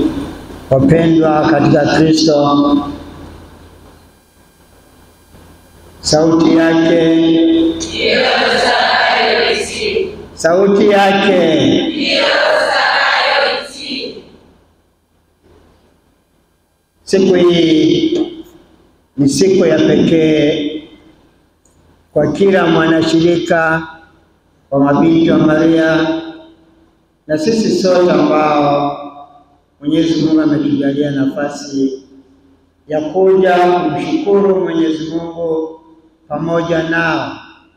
wapendwa katika Kristo, sauti yake sauti yake siku hii ni siku ya pekee kwa kila mwanashirika wa mabinti wa Maria na sisi sote ambao Mwenyezi Mungu ametujalia nafasi ya kuja kumshukuru Mwenyezi Mungu pamoja nao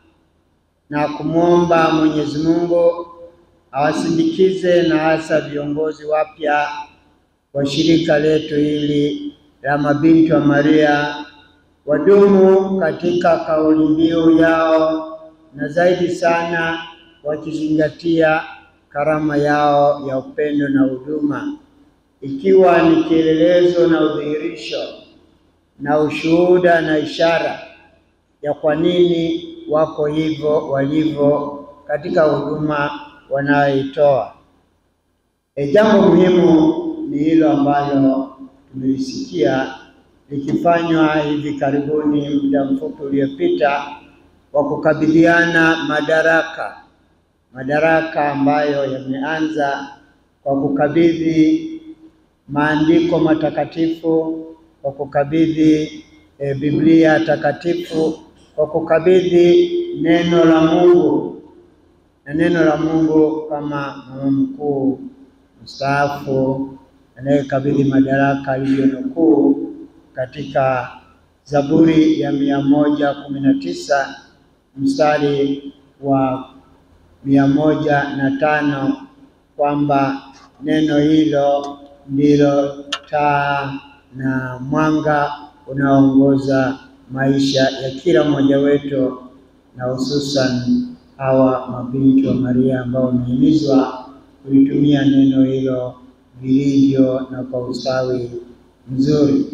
na kumwomba Mwenyezi Mungu awasindikize na hasa viongozi wapya wa shirika letu hili la mabinti wa Maria wadumu katika kauli mbiu yao na zaidi sana wakizingatia karama yao ya upendo na huduma, ikiwa ni kielelezo na udhihirisho na ushuhuda na ishara ya kwa nini wako hivyo walivyo katika huduma wanayoitoa. E, jambo muhimu ni hilo ambalo tumelisikia likifanywa hivi karibuni, muda mfupi uliopita, wa kukabidhiana madaraka, madaraka ambayo yameanza kwa kukabidhi maandiko matakatifu, kwa kukabidhi e, Biblia takatifu, kwa kukabidhi neno la Mungu na neno la Mungu kama mama mkuu mstaafu anayekabidhi madaraka aliyonukuu katika Zaburi ya mia moja kumi na tisa mstari wa mia moja na tano kwamba neno hilo ndilo taa na mwanga unaoongoza maisha ya kila mmoja wetu na hususan hawa mabinti wa Maria ambao wamehimizwa kulitumia neno hilo vilivyo na kwa ustawi mzuri.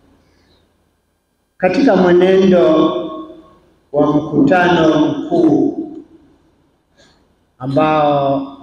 Katika mwenendo wa mkutano mkuu ambao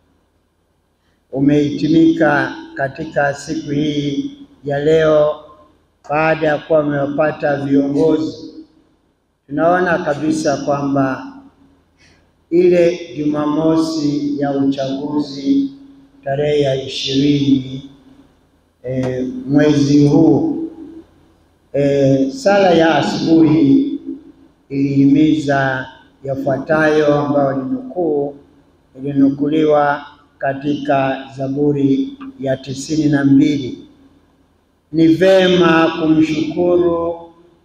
umehitimika katika siku hii ya leo, baada ya kuwa wamewapata viongozi, tunaona kabisa kwamba ile Jumamosi ya uchaguzi tarehe ya ishirini e, mwezi huu e, sala ya asubuhi ilihimiza yafuatayo ambayo ni nukuu ilinukuliwa katika Zaburi ya tisini na mbili: ni vema kumshukuru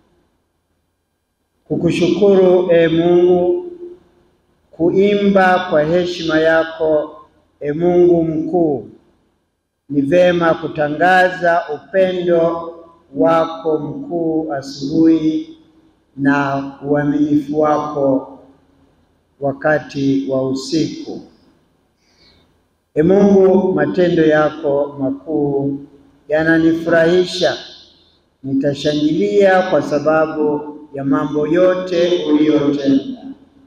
kukushukuru e Mungu, kuimba kwa heshima yako e Mungu mkuu. Ni vema kutangaza upendo wako mkuu asubuhi na uaminifu wako wakati wa usiku. E Mungu, matendo yako makuu yananifurahisha. Nitashangilia kwa sababu ya mambo yote uliyotenda.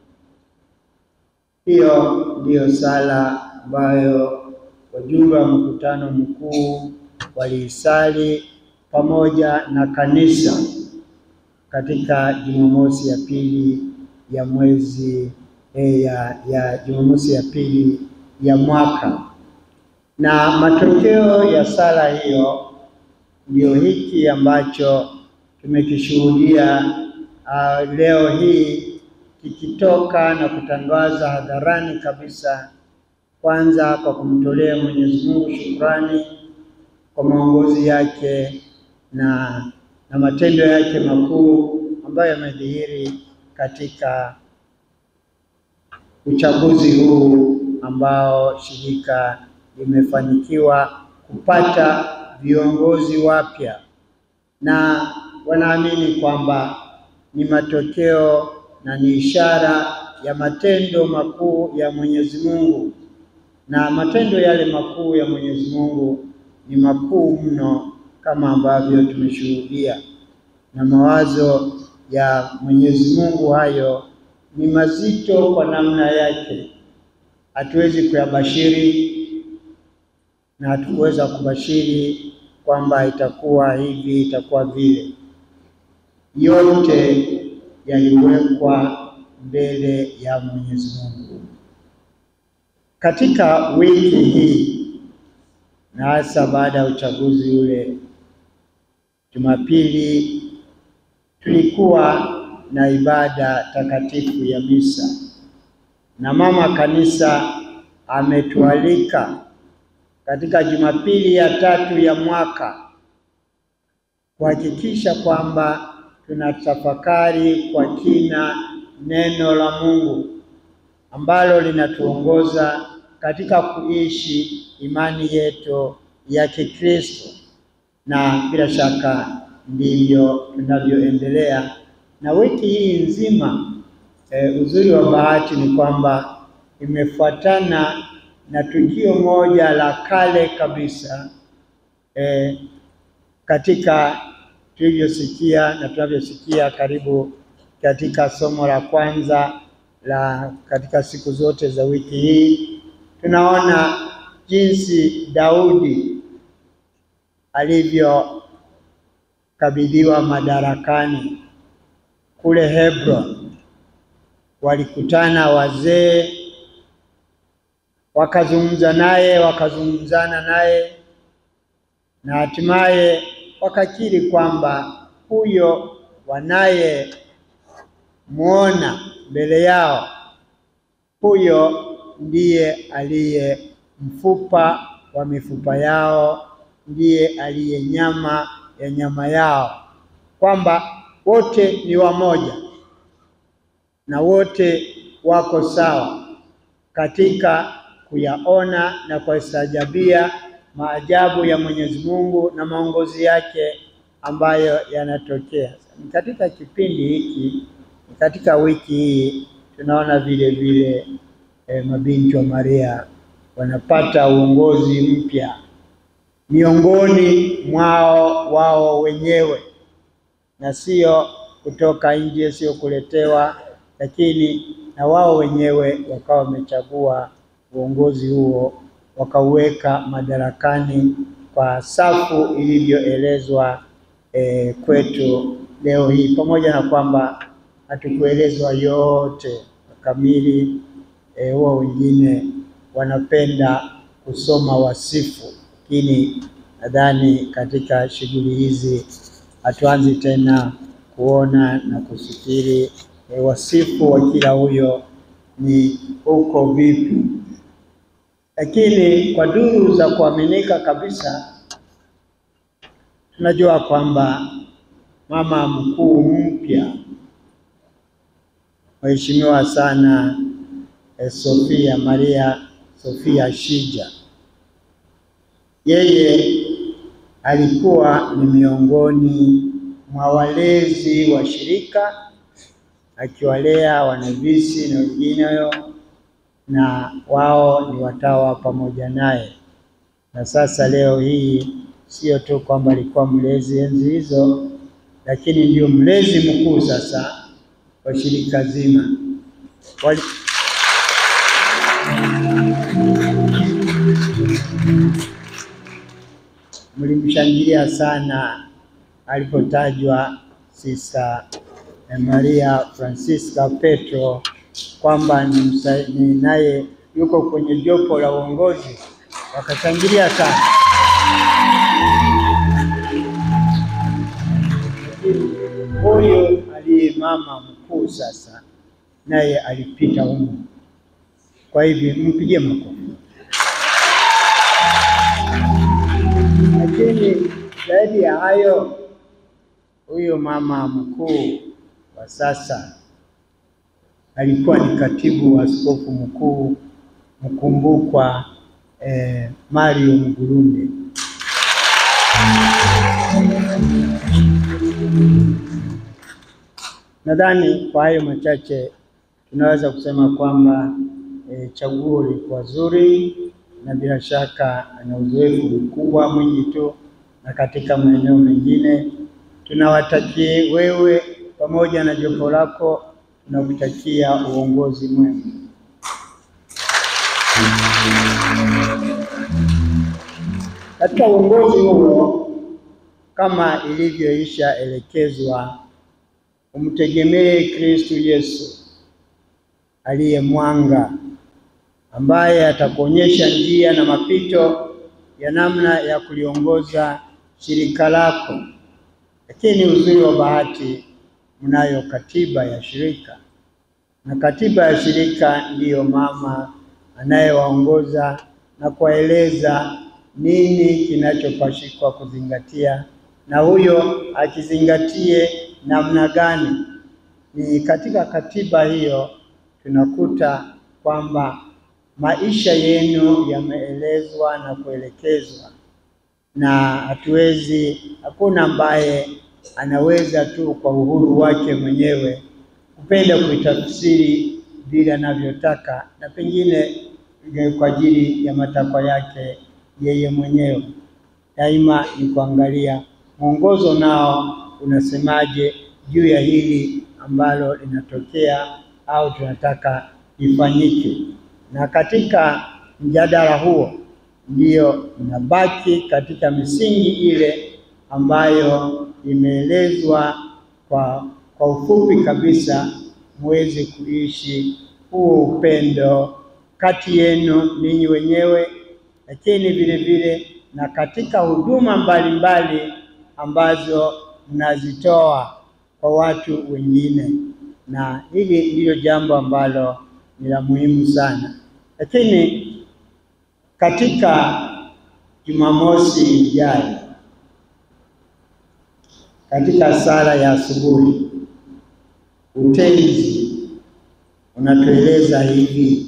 Hiyo ndiyo sala ambayo wajumbe wa mkutano mkuu waliisali pamoja na kanisa katika Jumamosi ya pili ya mwezi eh, ya, ya Jumamosi ya pili ya mwaka, na matokeo ya sala hiyo ndio hiki ambacho tumekishuhudia uh, leo hii kikitoka na kutangaza hadharani kabisa, kwanza kwa kumtolea Mwenyezi Mungu shukrani kwa maongozi yake na na matendo yake makuu ambayo yamedhihiri katika uchaguzi huu ambao shirika limefanikiwa kupata viongozi wapya, na wanaamini kwamba ni matokeo na ni ishara ya matendo makuu ya Mwenyezi Mungu, na matendo yale makuu ya Mwenyezi Mungu ni makuu mno kama ambavyo tumeshuhudia, na mawazo ya Mwenyezi Mungu hayo ni mazito kwa namna yake, hatuwezi kuyabashiri, na hatukuweza kubashiri kwamba itakuwa hivi, itakuwa vile. Yote yaliwekwa mbele ya Mwenyezi Mungu. Katika wiki hii na hasa baada ya uchaguzi ule, Jumapili tulikuwa na ibada takatifu ya misa, na mama kanisa ametualika katika Jumapili ya tatu ya mwaka kuhakikisha kwamba tunatafakari kwa kina neno la Mungu ambalo linatuongoza katika kuishi imani yetu ya Kikristo, na bila shaka ndivyo tunavyoendelea na wiki hii nzima. E, uzuri wa bahati ni kwamba imefuatana na tukio moja la kale kabisa e, katika tulivyosikia na tunavyosikia karibu katika somo la kwanza la katika siku zote za wiki hii, tunaona jinsi Daudi alivyokabidhiwa madarakani kule Hebron. Walikutana wazee wakazungumza naye, wakazungumzana naye na hatimaye wakakiri kwamba huyo wanayemwona mbele yao, huyo ndiye aliye mfupa wa mifupa yao, ndiye aliye nyama ya nyama yao, kwamba wote ni wamoja na wote wako sawa katika kuyaona na kuistajabia maajabu ya Mwenyezi Mungu na maongozi yake ambayo yanatokea katika kipindi hiki. Katika wiki hii tunaona vile vile eh, mabinti wa Maria wanapata uongozi mpya miongoni mwao wao wenyewe, na sio kutoka nje, sio kuletewa, lakini na wao wenyewe wakawa wamechagua uongozi huo wakauweka madarakani kwa safu ilivyoelezwa eh, kwetu leo hii, pamoja na kwamba hatukuelezwa yote kamili. Huwa eh, wengine wanapenda kusoma wasifu, lakini nadhani katika shughuli hizi hatuanzi tena kuona na kufikiri eh, wasifu wa kila huyo ni uko vipi lakini kwa duru za kuaminika kabisa tunajua kwamba mama mkuu mpya mheshimiwa sana eh, Sofia Maria Sofia Shija, yeye alikuwa ni miongoni mwa walezi wa shirika akiwalea wanavisi na wengineyo na wao ni watawa pamoja naye. Na sasa leo hii sio tu kwamba alikuwa mlezi enzi hizo, lakini ndio mlezi mkuu sasa wa shirika zima. Wali... mlimshangilia sana alipotajwa Sista Maria Francisca Petro kwamba ni naye yuko kwenye jopo la uongozi, wakashangilia sana. Huyu aliye mama mkuu sasa naye alipita humu, kwa hivyo mpigie makofi. Lakini zaidi ya hayo, huyu mama mkuu wa sasa alikuwa ni katibu wa askofu mkuu mkumbukwa eh, Mario Mgurunde. Nadhani kwa hayo machache tunaweza kusema kwamba eh, chaguo lilikuwa zuri na bila shaka ana uzoefu mkubwa mwingi tu, na katika maeneo mengine tunawatakie wewe pamoja na jopo lako tunakutakia uongozi mwema. Katika uongozi huo, kama ilivyoisha elekezwa, umtegemee Kristo Yesu aliye mwanga, ambaye atakuonyesha njia na mapito ya namna ya kuliongoza shirika lako. Lakini uzuri wa bahati, mnayo katiba ya shirika, na katiba ya shirika ndiyo mama anayewaongoza na kuwaeleza nini kinachopashikwa kuzingatia, na huyo akizingatie namna gani. Ni katika katiba hiyo tunakuta kwamba maisha yenu yameelezwa na kuelekezwa, na hatuwezi, hakuna ambaye anaweza tu kwa uhuru wake mwenyewe kupenda kuitafsiri vile anavyotaka, na pengine kwa ajili ya matakwa yake yeye mwenyewe. Daima ni kuangalia mwongozo nao unasemaje juu ya hili ambalo linatokea au tunataka lifanyike, na katika mjadala huo ndiyo inabaki katika misingi ile ambayo imeelezwa kwa, kwa ufupi kabisa, muweze kuishi huo upendo kati yenu ninyi wenyewe, lakini vile vile na katika huduma mbalimbali ambazo mnazitoa kwa watu wengine, na hili ndilo jambo ambalo ni la muhimu sana. Lakini katika Jumamosi ijayo katika sala ya asubuhi, utenzi unatueleza hivi: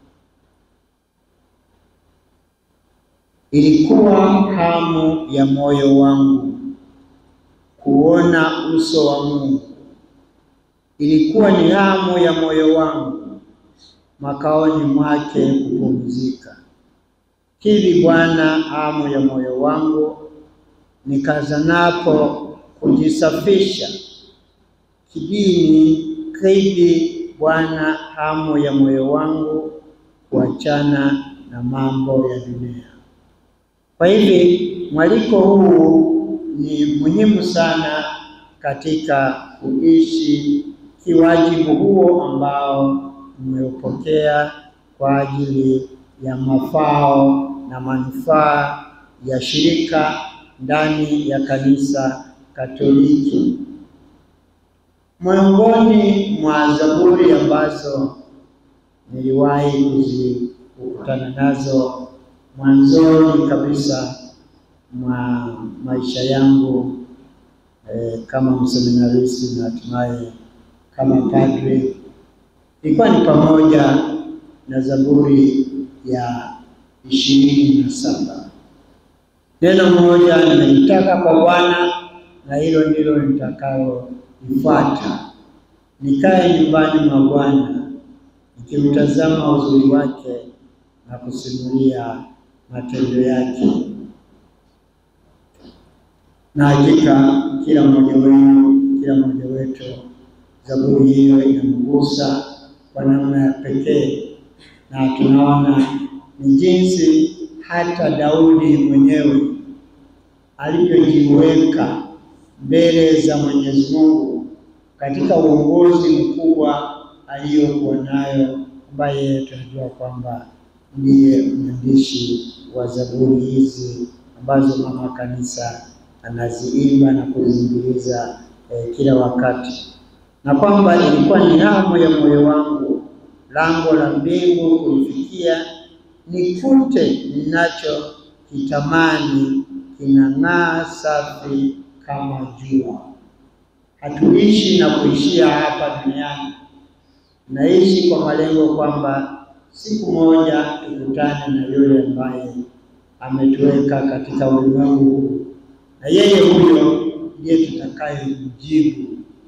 ilikuwa hamu ya moyo wangu kuona uso wa Mungu, ilikuwa ni hamu ya moyo wangu makaoni mwake kupumzika. Hivi Bwana, hamu ya moyo wangu, nikazanapo kujisafisha kidini. Hivi Bwana, hamu ya moyo wangu kuachana na mambo ya dunia. Kwa hivi mwaliko huu ni muhimu sana katika kuishi kiwajibu huo ambao mmeupokea kwa ajili ya mafao na manufaa ya shirika ndani ya kanisa Katoliki. Miongoni mwa zaburi ambazo niliwahi kuzikutana nazo mwanzoni kabisa mwa maisha yangu eh, kama mseminaristi na hatimaye kama padre ilikuwa ni pamoja na Zaburi ya ishirini na saba. Neno moja nimelitaka kwa Bwana na hilo ndilo nitakaloifuata, nikae nyumbani mwa Bwana nikimtazama uzuri wake na kusimulia matendo yake. Na hakika kila mmoja wenu, kila mmoja wetu, zaburi hiyo inamgusa kwa namna ya pekee, na tunaona ni jinsi hata Daudi mwenyewe alivyojiweka mbele za Mwenyezi Mungu katika uongozi mkubwa aliyokuwa nayo, ambaye tunajua kwamba ndiye mwandishi wa zaburi hizi ambazo mama kanisa anaziimba na kuziingiliza eh, kila wakati, na kwamba ilikuwa ni hamu ya moyo wangu lango la mbingu kulifikia, nikute ninacho kitamani kinang'aa safi kama jua. Hatuishi na kuishia hapa duniani, naishi kwa malengo kwamba siku moja tukutane na yule ambaye ametuweka katika ulimwengu huu, na yeye huyo ndiye tutakaye mjibu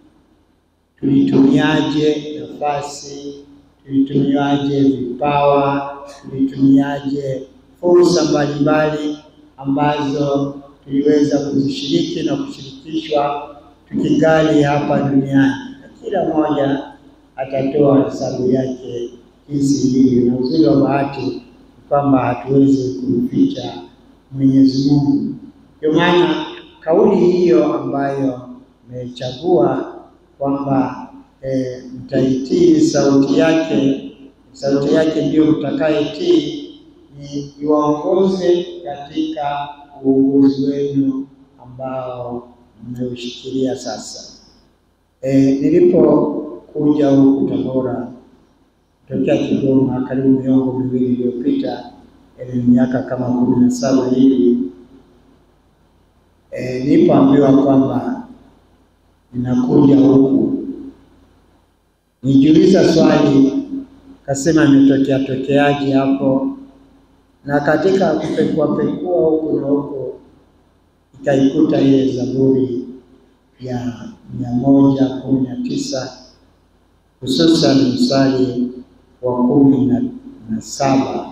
tulitumiaje nafasi, tulitumiaje vipawa, tulitumiaje fursa mbalimbali ambazo tuliweza kuzishiriki na kushirikishwa tukingali hapa duniani, na kila mmoja atatoa hesabu yake jinsi ilivyo. Na uzuri wa bahati ni kwamba hatuwezi kumficha Mwenyezi Mungu. Ndio maana kauli hiyo ambayo mmechagua kwamba e, mtaitii sauti yake, sauti yake ndiyo mtakayetii, ni iwaongoze katika uongozi wenu ambao mmeushikilia sasa. E, nilipokuja huku Tabora tokea Kigoma karibu miongo miwili iliyopita, ni miaka kama kumi na saba hivi e, nilipoambiwa kwamba ninakuja huku, nijiuliza swali, kasema imetokea tokeaje hapo, na katika kupekua pekua huku na huko ikaikuta ile Zaburi ya mia moja kumi na tisa hususan mstari wa kumi na, na saba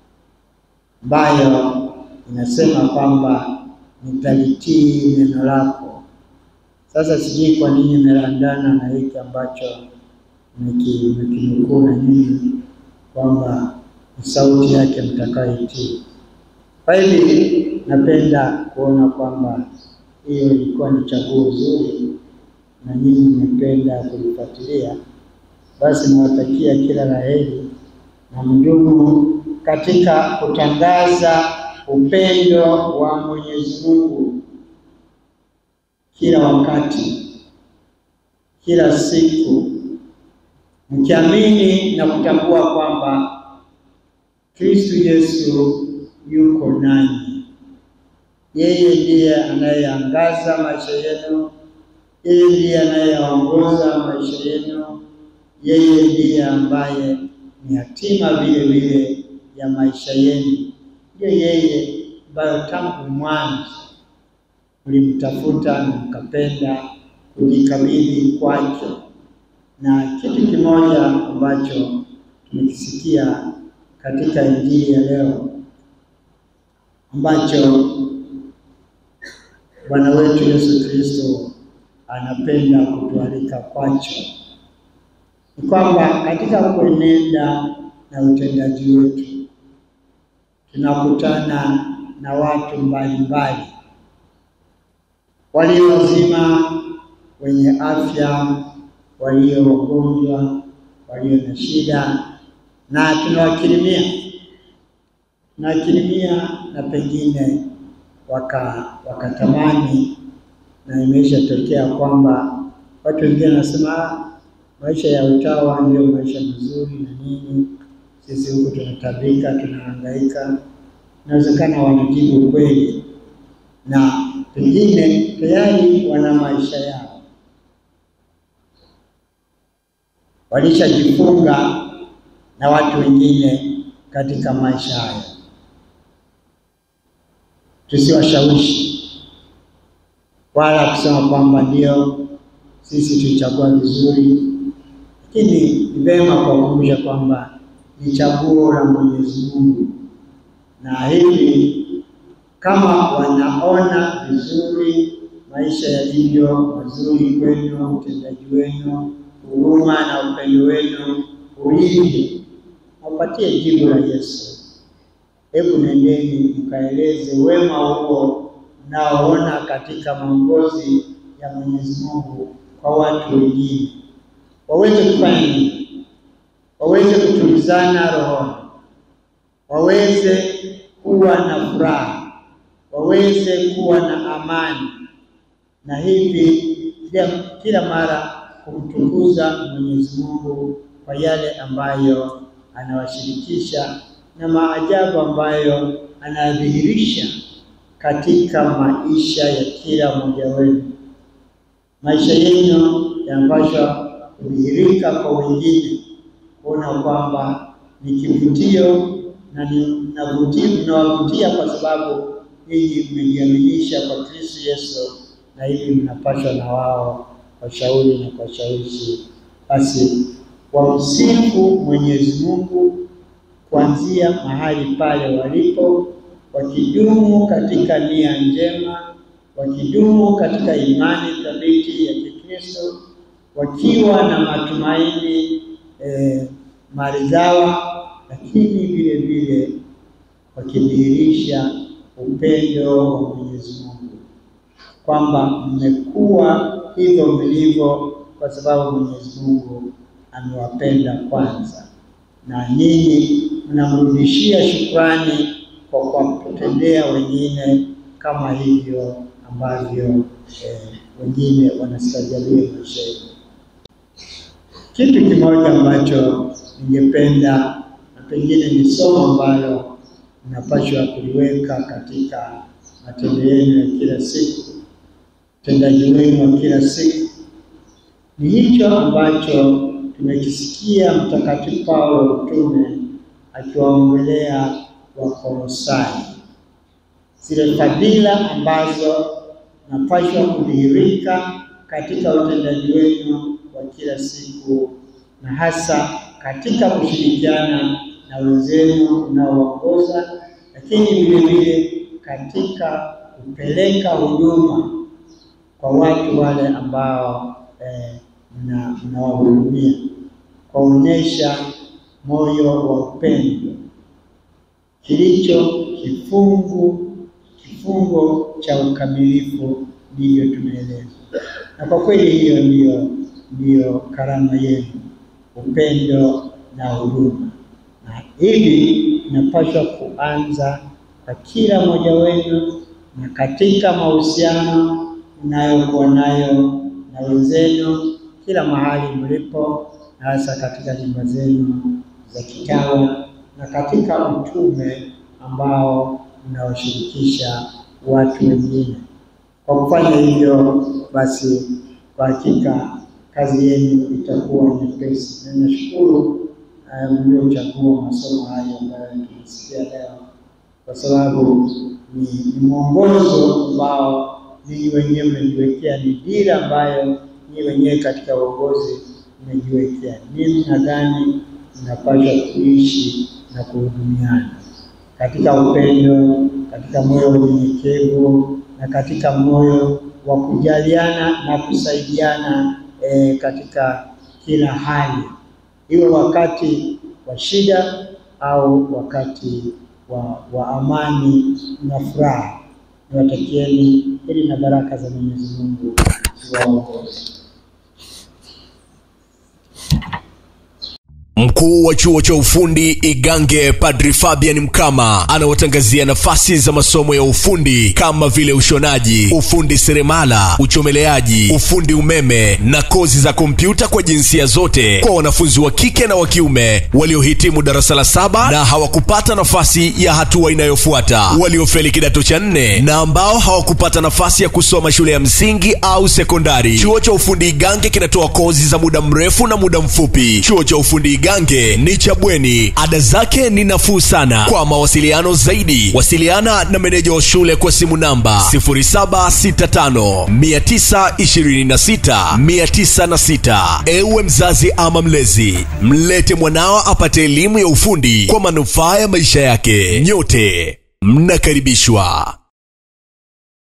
ambayo inasema kwamba nitalitii neno lako. Sasa sijui kwa nini imelandana na hiki ambacho nikinukuu na nyinyi kwamba ni sauti yake mtakayoitii. Kwa hivi napenda kuona kwamba hiyo ilikuwa ni chaguo zuri na nyinyi mmependa kulifuatilia, basi nawatakia kila la heri na mdumu katika kutangaza upendo wa Mwenyezi Mungu kila wakati, kila siku, mkiamini na kutambua kwamba Kristo Yesu yuko nanyi. Yeye ndiye anayeangaza maisha yenu, yeye ndiye anayeongoza maisha yenu, yeye ndiye ambaye ni hatima vile vile ya maisha yenu. Ndiyo yeye ambayo tangu mwanzo mlimtafuta na mkapenda kujikabidhi kwake. Na kitu kimoja ambacho tumekisikia katika Injili ya leo ambacho Bwana wetu Yesu Kristo anapenda kutualika kwacho ni kwamba katika kuenenda na utendaji wetu tunakutana na watu mbalimbali, walio wazima, wenye afya, walio wagonjwa, walio na shida, na tunawakirimia tunawakirimia na pengine waka wakatamani, na imeshatokea kwamba watu wengine wanasema maisha ya utawa ndio maisha mazuri na nini, sisi huku tunatabika, tunahangaika. Inawezekana wanajibu kweli, na pengine tayari wana maisha yao, walishajifunga na watu wengine katika maisha haya. Tusiwashawishi wala kusema kwamba ndio sisi tulichagua vizuri, lakini ni vema kuwakumbusha kwamba ni chaguo la Mwenyezi Mungu, na hivi kama wanaona vizuri maisha yalivyo mazuri kwenu, utendaji wenu, huruma na upendo wenu ulivyo, wapatie jibu la Yesu. Hebu nendeni mkaeleze wema huo mnaoona katika maongozi ya Mwenyezi Mungu kwa watu wengine, waweze kufanya nini? Waweze kutulizana rohoni, waweze kuwa na furaha, waweze kuwa na amani, na hivi kila mara kumtukuza Mwenyezi Mungu kwa yale ambayo anawashirikisha na maajabu ambayo anadhihirisha katika maisha ya kila mmoja wenu. Maisha yenu yanapaswa kudhihirika kwa wengine, kuona kwamba ni kivutio na mnawavutia kwa sababu ninyi mmejiaminisha kwa Kristo Yesu, na hivi mnapaswa na wao washauri na kuwashawishi basi wamsifu Mwenyezi Mungu kuanzia mahali pale walipo, wakidumu katika nia njema, wakidumu katika imani thabiti ya Kikristo, wakiwa na matumaini eh, maridhawa, lakini vile vile wakidhihirisha upendo wa Mwenyezi Mungu, kwamba mmekuwa hivyo mlivyo kwa sababu Mwenyezi Mungu amewapenda kwanza, na ninyi mnamrudishia shukrani kwa kuwatendea wengine kama hivyo ambavyo eh, wengine wanastajalia maisha yetu. Kitu kimoja ambacho ningependa na pengine ni somo ambalo mnapaswa kuliweka katika matendo yenu ya kila siku, utendaji wenu wa kila siku, ni hicho ambacho tumekisikia Mtakatifu Paulo mtume akiwaongelea Wakolosai, zile fadhila ambazo napashwa kudhihirika katika utendaji wenu wa kila siku na hasa katika kushirikiana na wenzenu unaoongoza, lakini vile vile katika kupeleka huduma kwa watu wale ambao eh, mnawahudumia, kuwaonyesha moyo wa upendo kilicho kifungu kifungo cha ukamilifu, ndivyo tumeelezwa. Na kwa kweli hiyo ndiyo ndiyo karama yenu, upendo na huduma, na hivi inapaswa kuanza kwa kila mmoja wenu, na katika mahusiano mnayokuwa nayo na wenzenu kila mahali mlipo, na hasa katika nyumba zenu za kitawa na katika utume ambao unaoshirikisha watu wengine. Kwa kufanya hivyo, basi kwa hakika kazi yenu itakuwa nyepesi, na nashukuru mliochagua masomo hayo ambayo tumesikia leo, kwa sababu ni, ni mwongozo ambao ninyi wenyewe mmejiwekea, ni dira ambayo ninyi wenyewe katika uongozi mmejiwekea, namna gani mnapaswa kuishi na kuhudumiana katika upendo, katika moyo wa unyenyekevu na katika moyo wa kujaliana na kusaidiana e, katika kila hali, iwe wakati wa shida au wakati wa, wa amani na furaha. Niwatakieni heri na baraka za Mwenyezi Mungu ziwaongoze. Mkuu wa chuo cha ufundi Igange Padri Fabian Mkama anawatangazia nafasi za masomo ya ufundi kama vile ushonaji, ufundi seremala, uchomeleaji, ufundi umeme na kozi za kompyuta kwa jinsia zote kwa wanafunzi wa kike na wa kiume waliohitimu darasa la saba na hawakupata nafasi ya hatua inayofuata, waliofeli kidato cha nne na ambao hawakupata nafasi ya kusoma shule ya msingi au sekondari. Chuo cha ufundi Igange kinatoa kozi za muda mrefu na muda mfupi. Chuo cha ufundi Igange ni cha bweni, ada zake ni nafuu sana. Kwa mawasiliano zaidi, wasiliana na meneja wa shule kwa simu namba 0765926906. Ewe mzazi ama mlezi, mlete mwanao apate elimu ya ufundi kwa manufaa ya maisha yake. Nyote mnakaribishwa.